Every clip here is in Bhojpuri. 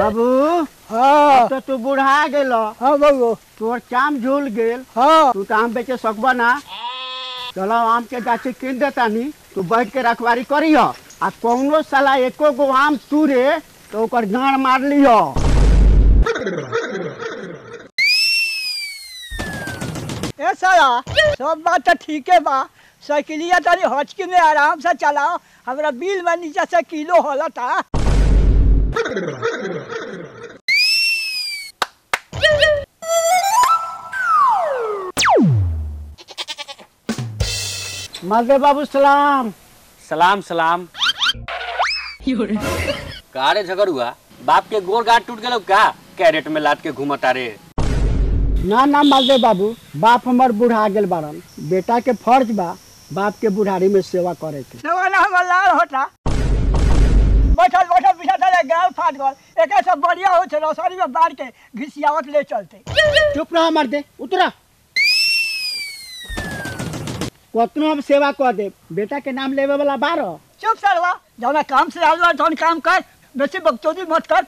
बाबू हाँ अब तो तू बुढ़ा गेल हाँ बाबू तोर चाम झूल गेल हाँ तू तो आम बेचे सकबा ना चलो आम के गाछी कीन देतानी तू बैठ के रखवारी करिह आ कौनो साला एको गो आम तूरे तो ओकर गाड़ मार लिह ए साला सब बात तो ठीक है बा साइकिलिया तनी हचकी में आराम से चलाओ हमरा बिल में नीचे से किलो होला था मालदेव बाबू सलाम सलाम सलाम का रे झगड़ुआ बाप के गोर गांठ टूट गेलो का कैरेट में लाद के घूमता रे ना ना मालदेव बाबू बाप हमर बुढ़ा गेल बारन बेटा के फर्ज बा बाप के बुढ़ारी में सेवा करे के जवाना हमर लाल होता बैठल बैठल पीछा चले गाल फाट गल एक सब बढ़िया हो छे रसोरी में बाढ़ के घिसियावत ले चलते चुप रह मर दे उतरा कतनो हम सेवा कर दे बेटा के नाम लेवे वाला बारह चुप सरवा जौना काम से आल बा तौन काम कर बेसी बकचोदी मत कर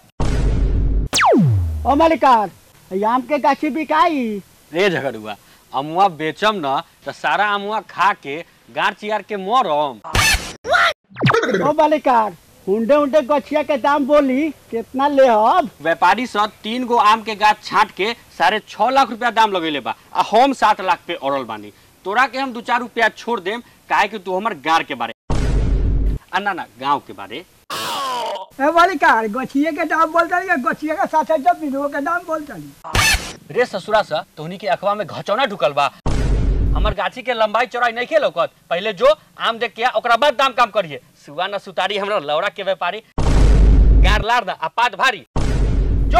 ओ मालिकार ई आम के गाछी बिकाई रे झगड़ुआ अमुआ बेचम न तो सारा अमुआ खा के गांठ चियार के मरम ओ मालिकार हुंडे हुंडे गछिया के दाम बोली कितना ले अब व्यापारी सब तीन गो आम के गाछ छाट के साढ़े छह लाख रुपया दाम लगेले बा आ हम सात लाख पे अड़ल बानी तोरा के हम दू चार रुपया छोड़ देम काहे कि तू हमर गार के बारे आ ना ना गाँव के बारे ए वाली कार गछिए के दाम बोलता है गछिए के साथ जब बिनो के दाम बोलता है रे ससुरा सा तोहनी के अखवा में घचौना ढुकल बा हमर गाछी के लंबाई चौड़ाई नहीं के लौकत पहले जो आम देख के आ, ओकरा बाद दाम काम करिए सुआ न सुतारी हमरा लौड़ा के व्यापारी गार लार दा आ पात भारी जो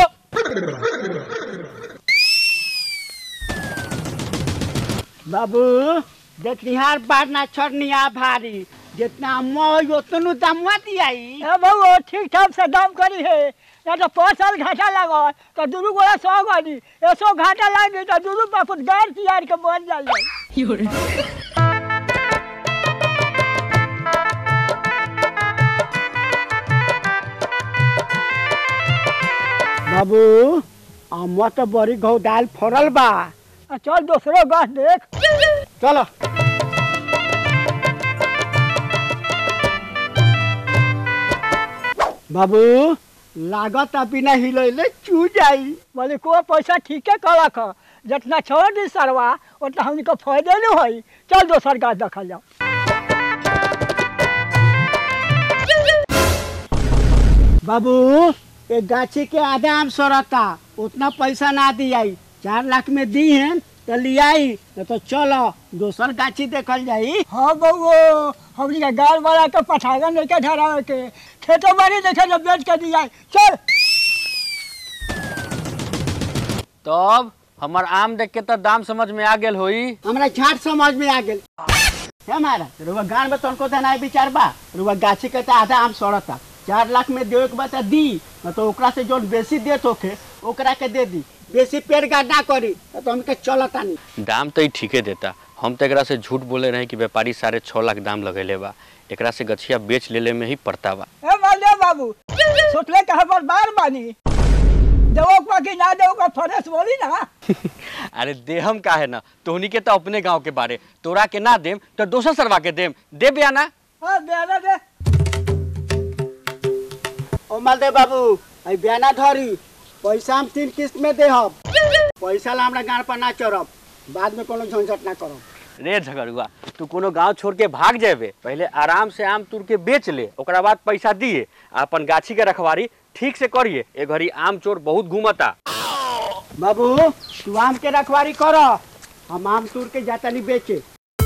बाबू देखनिहार बार ना छोड़निया भारी जितना अम्मा होई उतनु दामवा दियाई ए बाबू ठीक ठाक से दाम करी है या तो पाँच साल घाटा लागल तो दुनू गोला सौ गनी ऐसो घाटा लागी तो दुनू बापुत गार तियार के बन जाए बाबू अम्मा तो बड़ी घौ दाल फरल बा आ चल दूसरो गाछ देख चलो बाबू लागत अभी ना हिलैले चू जाई बोले को पैसा ठीके कहलक ह। जितना छोड़ दी सरवा उतना हमको फायदे नहीं होई चल दोसर गाछ देखल जाओ बाबू एक गाछी के आधा आम सड़ता उतना पैसा ना दियाई चार लाख में दी हैं तो लियाई नहीं तो चलो दोसर गाछी देखल जाई हाँ बउओ हमनी के गाल वाला के पठागन लेके धरावे के खेतो बाड़ी देखे जब बेच के दिया चल तब हमर आम देख के तो दाम समझ में आ गेल होई हमरा झाट समझ में आ गेल हमारा रुआ गान में तनको देना है विचार बा रुआ गाछी के तो आधा आम सड़ता चार लाख में देवे के बाद तो दी न तो ओकरा से जो बेसी देत होखे ओकरा के दे दी बेसी पेड़ गाड़ ना करी तो हमके चलता नहीं दाम तो ही ठीके देता हम तो एकरा से झूठ बोले रहे कि व्यापारी साढ़े छह लाख दाम लगेले बा एकरा से गछिया बेच लेले में ही पड़ता बा ए माले बाबू सोचले के हमर बार बानी देवो को कि ना देवो का फरेस बोली ना अरे देहम का है ना तोहनी के तो अपने गांव के बारे तोरा के ना देम तो दोसर सरवा के देम दे बयाना हाँ दे दे ओ मालदेव बाबू अई बयाना धरी पैसा हम तीन किस्त में देहब पैसा ला हमरा गाड़ पर ना चढ़ब बाद में कोनो झंझट ना करब रे झगड़ुआ तू कोनो गांव छोड़ के भाग जाबे पहले आराम से आम तुर के बेच ले ओकरा बाद पैसा दिए आ अपन गाछी के रखवारी ठीक से करिए ए घड़ी आम चोर बहुत घूमता बाबू तू आम के रखवारी कर हम आम तूर के जाता नहीं बेचे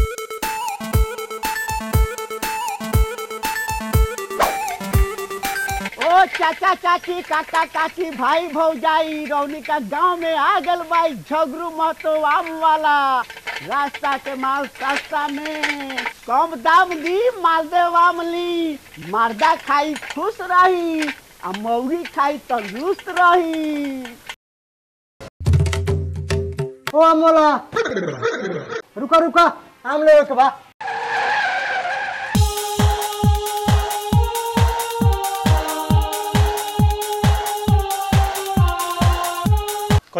ओ चाचा चाची काका काकी भाई भौजाई रौनी का गांव में आ गल भाई झगरू महतो आम वाला रास्ता के माल सस्ता में कम दाम दी मालदेव आम ली मर्दा खाई खुश रही आ मौगी खाई तंदुरुस्त रही ओ अमोला रुका रुका आम ले के बा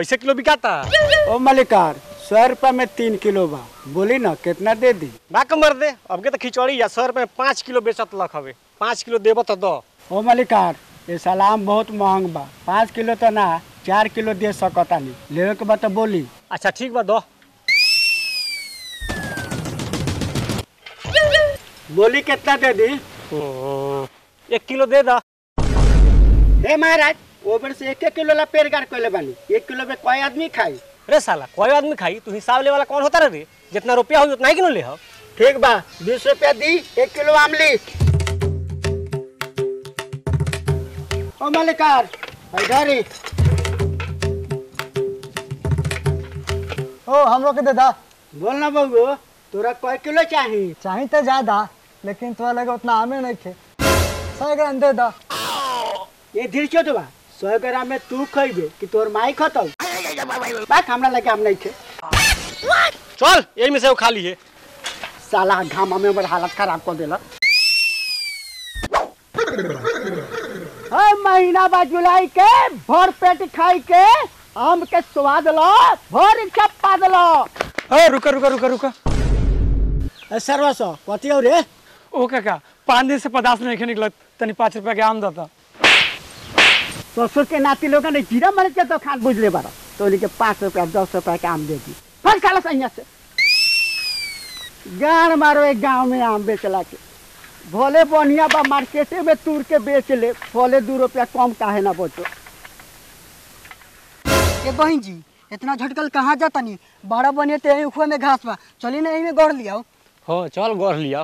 कैसे किलो बिकाता ओ मलिकार सौ रुपया में तीन किलो बा बोली ना कितना दे दी बा कमर दे अब के तो खिचड़ी या सौ रुपये में पाँच किलो बेचत लख हवे पाँच किलो देबो तो दो ओ मलिकार ये सलाम बहुत महंग बा पाँच किलो तो ना चार किलो दे सकता नहीं लेवे के बाद तो बोली अच्छा ठीक बा दो बोली कितना दे दी हम्म, एक किलो दे दा हे महाराज वो बेर से एक एक किलो ला पेड़ गाड़ कोले बानी एक किलो में कोई आदमी खाई रे साला कोई आदमी खाई तू हिसाब ले वाला कौन होता रे जितना रुपया हो उतना ही किलो ले हो ठीक बा बीस रुपया दी एक किलो आमली ओ मलिकार इधर ही ओ हमरो के दे दा बोल ना बबू तोरा कई किलो चाही चाही तो ज्यादा लेकिन तोरा लगे उतना आमे नहीं खे सौ ग्राम दे दा ये धीर चोट बा सौ ग्राम में तू खइबे कि तोर माई खतौ बात हमरा लगे हम नहीं खे चल यही में से वो खा लिए साला घामा में हमर हालत खराब कर देला हर महीना बा जुलाई के भर पेट खाई के आम के स्वाद लो भर इच्छा पाद लो अरे रुका रुका रुका रुका सर्वस कथी हो रे ओ काका पाँच दिन से पचास नहीं निकलत तनी पाँच रुपया के आम देता ससुर के नाती लोग ने जीरा मर के तो खान बुझ ले बारा तो उन्हीं के पाँच रुपया दस रुपया के आम दे दी फल खा लो सही से गान मारो एक गांव में आम बेचला के भोले बढ़िया बा मार्केटे में तूर के बेच ले भोले दू रुपया कम काहे ना बचो ए बहन जी इतना झटकल कहाँ जाता नहीं बड़ा बनिए तो यही उखुआ में घास बा चली ना यही में गढ़ लिया हो चल गढ़ लिया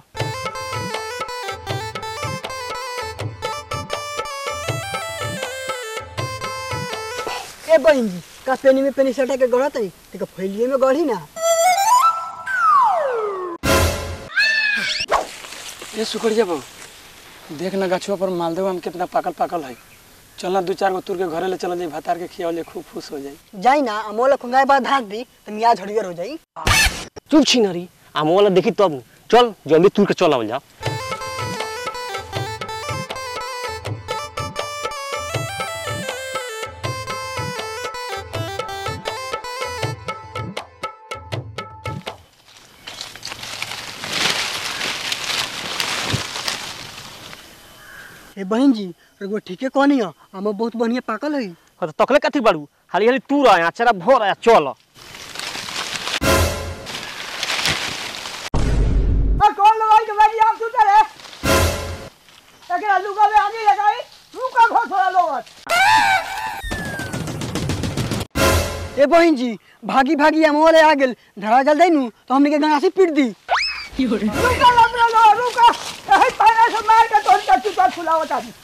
ए बहन जी का पेनी में पेनी सटा के गढ़त है तो फैलिए में गढ़ी ना ये सुकड़िया बाबू देख ना गछुआ पर मालदेव आम कितना पाकल पाकल है चलना दू चार गो तुर के घरे ले चल जाई भातार के खियावले खूब खुश हो जाई जाई ना अमोला खुंगाए बाद धाक दी तो मियाज हड़ियर हो जाई चुप छी नरी आम वाला देखी तब चल जल्दी तू के चल आवल जा ए बहन जी एगो ठीके कहनी है हम बहुत बढ़िया पाकल है हाँ तो तकले कथी बाड़ू हाली हाली तू रह अचारा भोर आया चल कौन लगाई के बाजी आम सुतर है एकरा लुगा में आगे लगाई रुका घोष वाला लोग ए बहन जी भागी भागी हम वाले आ गेल धरा जल दैनु तो हमने के गंगा से पीट दी रुका लमरा लो रुका एही पैना से मार के तोड़ के चुतर फुलावता दी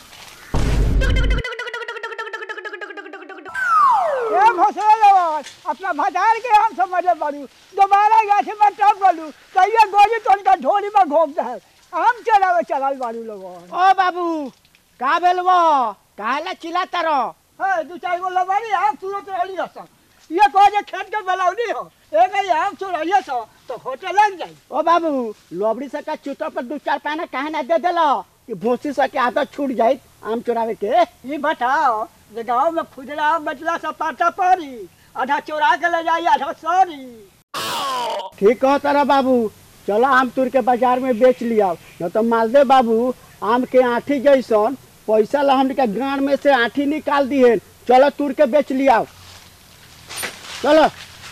ए घोसले लोग अपना बाजार के हम समझे बारू दोबारा गाछी में टप गलू तो ये गोली तोड़ के ढोली में घोप दे आम चलावे चलाल बारू लोगन ओ बाबू का भेल वो काहेला चिल्लाता रहो है दू चार गो लबारी आम तुरंत रहली हसन ये कह जे खेत के बेलौनी हो एक ही आम चुराइए सो तो खोटे लग जाई ओ बाबू लोबड़ी से का चुतर पर दू चार पाना काहे ना दे देलो कि भूसी से के आदत छूट जाई आम चुरावे के ये बताओ जे गांव में खुदरा आम बचला से पाटा पड़ी आधा चोरा के ले जाई आधा सॉरी ठीक कहो तारा बाबू चलो आम तुर के बाजार में बेच लिया न तो मालदे बाबू आम के आठी जैसन पैसा ला हमने के गांड में से आठी निकाल दिए चलो तुर के बेच लिया चलो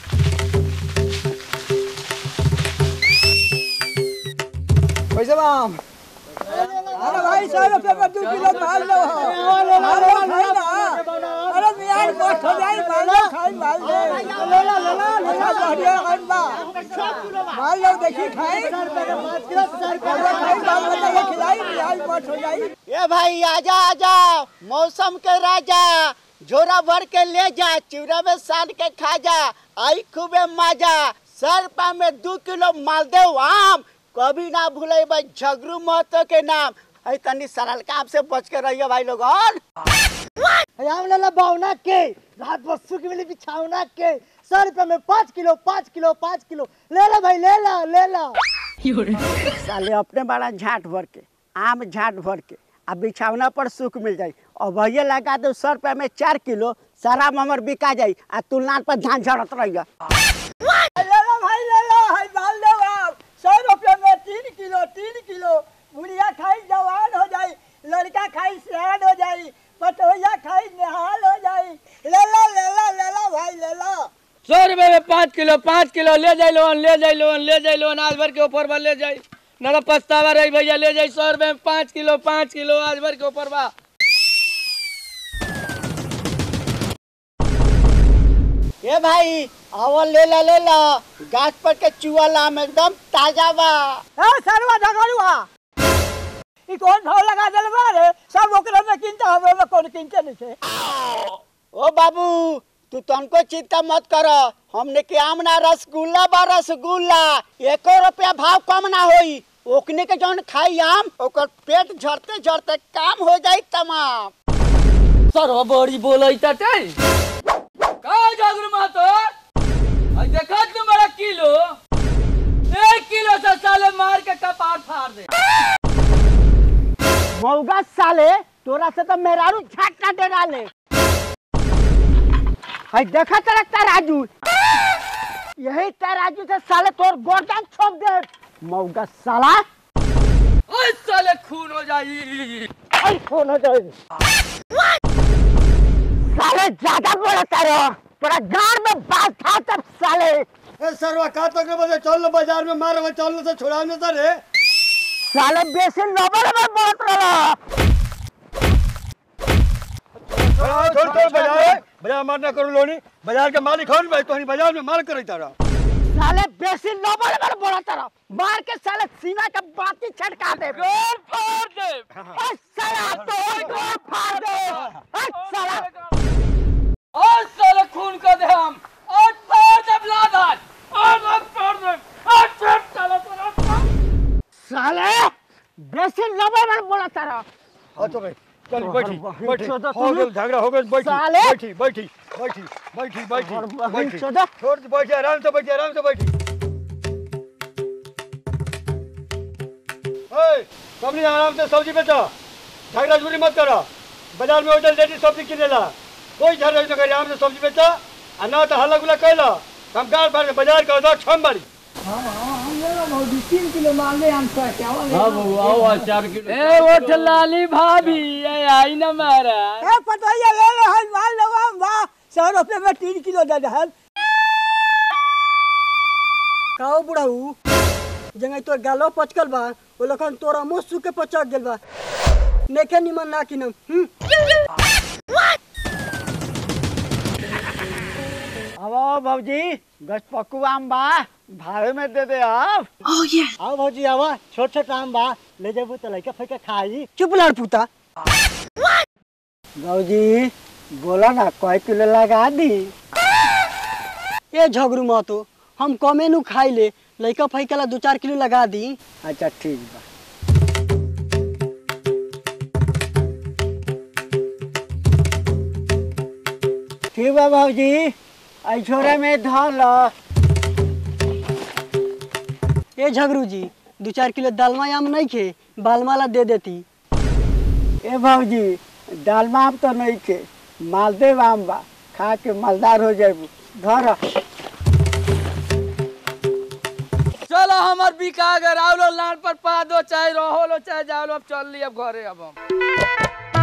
पैसे आम अरे भाई सौ रुपये में दो किलो माल लो अरे खाई ना अरे मियाँ मत हो जाई माल लो खाई माल लो ले लो ले लो अच्छा बढ़िया खाई बा माल लो देखी खाई खाई माल बता खिलाई मियाँ मत हो जाई ए भाई आजा आजा मौसम के राजा झोरा भर के ले जा चिवड़ा में सान के खा जा आई खूबे मजा सर पा में दू किलो मालदेव आम कभी ना भूले भाई झगरू महतो के नाम है तनी सरल काम से बच के रहिए भाई लोगन हम ले ला बावना के रात भर सुख मिली बिछावना के सौ रुपये में पाँच किलो पाँच किलो पाँच किलो ले ला भाई ले ला ले ला साले अपने बड़ा झाट भर के आम झाट भर के आ बिछावना पर सुख मिल जाई और भैया लगा दो सौ रुपया में चार किलो शराब हमर बिका जाई आ तू लान पर झांझ झड़त रहिया ले लो भाई ले लो है माल दो आप सौ रुपये में तीन किलो तीन किलो बुढ़िया खाई जवान हो जाई लड़का खाई सियान हो जाई पटोहिया खाई निहाल हो जाई ले लो ले लो ले लो भाई ले लो सौ रुपए में पाँच किलो पाँच किलो ले जाई लोन ले जाई लोन ले जाई लोन आज भर के ऊपर बा ले जाई ना तो पछतावा रही भैया ले जाई सौ रुपए में पाँच किलो पाँच किलो आज भर के ऊपर बा ए भाई अवल ले ला ले ला गाछ पर के चुआ लाम एकदम ताजा बा ए सरवा झगड़ुआ ई कौन भाव लगा दिल बा रे सब ओकरे में किनता हमरे में कौन किनते नहीं थे ओ बाबू तू तनको चिंता मत कर हमने के आम ना रसगुल्ला बा रसगुल्ला एको रुपया भाव कम ना होई ओकने के जौन खाई आम ओकर पेट झरते झरते काम हो जाई तमाम सर बड़ी बोलै ताटे का जागरू मातो आज देखा तुम बड़ा किलो एक किलो से साले मार के कपार फाड़ दे मौगा साले तोरा से तो मेहरारू झाट ना दे डाले हाय देखा तेरा तराजू यही तराजू से साले तोर गर्दन छोप दे मौगा साला ओए साले खून हो जाई आई फोन हो जाए साले ज्यादा बोला तारो तोरा गार में बात था तब साले ए सरवा का तो के बजे चल बाजार में मार चल से छुड़ाव न रे साले बेसी नंबर में बोलत रहा छोड़ छोड़ बाजार बाजार मार ना करो लोनी बाजार के मालिक हन भाई तोहनी बाजार में माल करे तारा साले बेसी नंबर में बोलत रहा मार के साले सीना के बाती छटका दे गोल फाड़ दे ओ साला तो गोल फाड़ दे ओ साला और साले खून कर दे हम और फाड़ दे ब्लादार और मत फाड़ दे और फिर साले तेरा साले बेसी नंबर में बोलत रहा हां तो भाई चल बैठी बहन बैठी चोदा हो तू। गया झगड़ा हो गया बैठी साले। बैठी बैठी बैठी बैठी बैठी बहन बैठी चोदा। छोड़ दे, बैठी आराम से बैठी आराम से बैठी ए सबनी आराम से सब्जी बेचो झगड़ा झूरी मत करो बाजार में होटल लेडी सब्जी किनेला कोई झगड़ा न करे आराम से सब्जी बेचो आ ना तो हल्ला गुला कैला हम गाड़ फाड़ के बाजार के दो छम बारी तीन किलो माल ले हम सर क्या ए ओठ लाली भाभी ए आई ना मारा ए पटोहिया ले लो है माल लो हम वाह सौ रुपये में तीन किलो दे दहल काओ बुढ़ाऊ जंगे तोर गालो पचकल बा ओ लखन तोरा मुंह सूखे पचक गेल बा नेखे निमन ना किनम हम्म अब भौजी गछपक्कू आम बा भावे में दे दे अब आओ भौजी आवा छोट छोट आम बा ले जेबू तो लइका फइका खाई चुप लड़ पुता भौजी बोला ना कई किलो लगा दी ए झगरू मातो हम कमे नु खाई ले लइका फइका ला दो चार किलो लगा दी अच्छा ठीक बा ठीक बा भौजी आई छोरा में धल ए झगरू जी दो चार किलो दालमा आम नहीं खे बालमा ला दे देती ए भौजी डालमा आम तो नहीं खे मालदेव आम बा खा के मालदार हो जाबू धर चलो हमार बिका गए रावलो लान पर पा दो चाहे रहो लो चाहे जाओ लो अब चल ली अब घरे अब हम